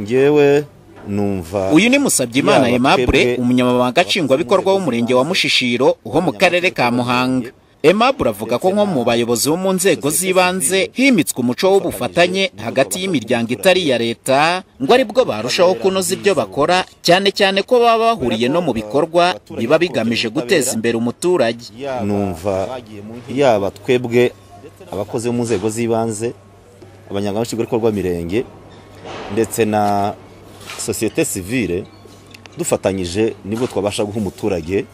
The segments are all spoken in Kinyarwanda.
ngewe numva uyu ni musabye imana Yaba aimable twebwe umunyamabanga nshingwabikorwa w'umurenge wa mushishiro ho mu karere ka muhanga aimable avuga ko nko mu bayobozi bo mu nzego z'ibanze himitswe umuco w'ubufatanye hagati y'imiryango itari iya leta ngo ari bwo barushaho kunoza ibyo bakora cyane cyane ko baba bahuriye no mu bikorwa biba bigamije guteza imbere umuturage numva yaba twebwe abakozi bo mu nzego z'ibanze abanyamashingwabikorwa b'imirenge ndetse na sosiyete sivile dufatanyije nibwo twabasha guha umuturage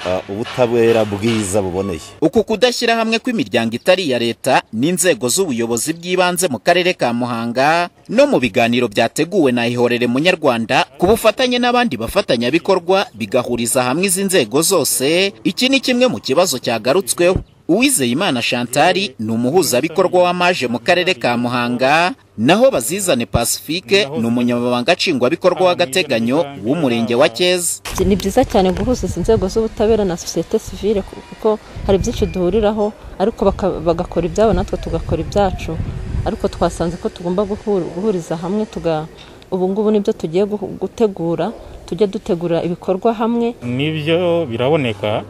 ah, ubutabera bwiza buboneye uku kudashyira hamwe kw'imiryango itari iya leta n'inzego z'ubuyobozi bw'ibanze mu karere ka muhanga no mu biganiro byateguwe na ihorere munyarwanda ku bufatanye n'abandi bafatanyabikorwa bigahuriza hamwe izi nzego zose iki ni kimwe mu kibazo cyagarutsweho uwizeyimana shantari ni umuhuzabikorwa w'amaje mu karere ka muhanga naho bazizane pacifique ni umunyamabanga nshingwabikorwa w'agateganyo w'umurenge wa cyeza ni byiza cyane guhuza izi nzego z'ubutabera na sosiyete sivile kuko hari byinshi duhuriraho ariko baka- bagakora ibyabo natwe tugakora ibyacu ariko twasanze ko tugomba guhur- guhuriza hamwe tuga ubu ngubu nibyo tugiye guhu- gutegura tujye dutegura ibikorwa hamwe nibyo biraboneka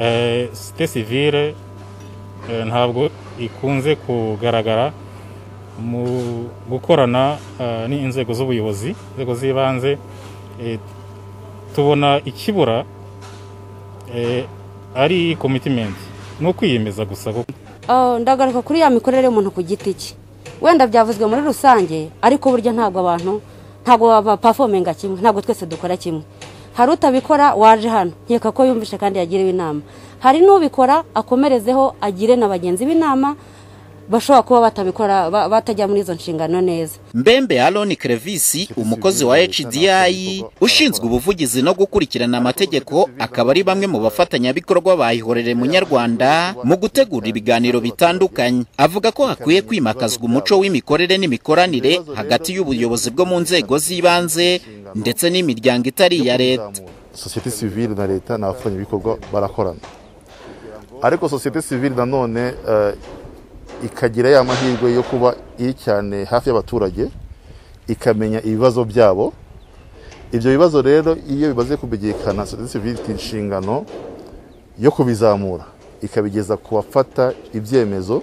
Eh, site sivile eh, ntabwo ikunze kugaragara mu gukorana eh, n'inzego z'ubuyobozi inzego z'ibanze Eh, tubona ikibura eh, ari commitment ni ukwiyemeza gusa kuko Oh, ndagaruka kuri ya mikorere y'umuntu ku giti cye wenda byavuzwe muri rusange ariko burya ntabwo abantu ntabwo bapafomenga kimwe ntabwo twese dukora kimwe hari utabikora waje hano nkeka ko yumvishe kandi yagiriwe inama hari n'ubikora akomerezeho agire na bagenzi b'inama bashobora kuba batabikora ba- batajya muri izo nshingano neza mbembe aroni kerevisi umukozi wa hdi ushinzwe ubuvugizi no gukurikirana amategeko akaba ari bamwe mu bafatanyabikorwa bayihorere munyarwanda mu gutegura ibiganiro bitandukanye avuga ko hakwiye kwimakazwa umuco w'imikorere n'imikoranire hagati y'ubuyobozi bwo mu nzego z'ibanze ndetse n'imiryango itari iya leta sosiyete sivile na leta ni abafatanyabikorwa barakorana ariko sosiyete sivile nanone eh, ikagira ya mahirwe yo kuba iri cyane hafi y'abaturage ikamenya ibibazo byabo ibyo bibazo rero iyo bimaze kumenyekana sosiyete sivile ifite inshingano yo kubizamura ikabigeza ku bafata ibyemezo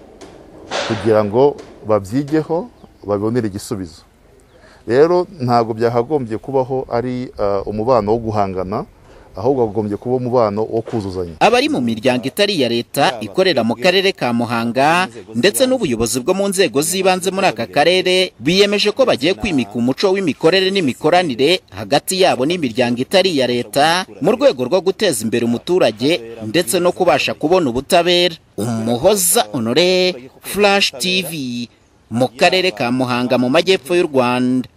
kugira ngo babyigeho babibonere igisubizo rero ntabwo byakagombye kubaho ari eh, umubano wo guhangana ahubwo hagombye kuba umubano wo kuzuzanya abari mu miryango itari iya leta ikorera mu karere ka muhanga ndetse n'ubuyobozi bwo mu nzego z'ibanze muri aka karere biyemeje ko bagiye kwimika umuco w'imikorere n'imikoranire hagati yabo n'imiryango itari iya leta mu rwego rwo guteza imbere umuturage ndetse no kubasha kubona ubutabera umuhoza honore flash tv mu karere ka muhanga mu majyepfo y'u rwanda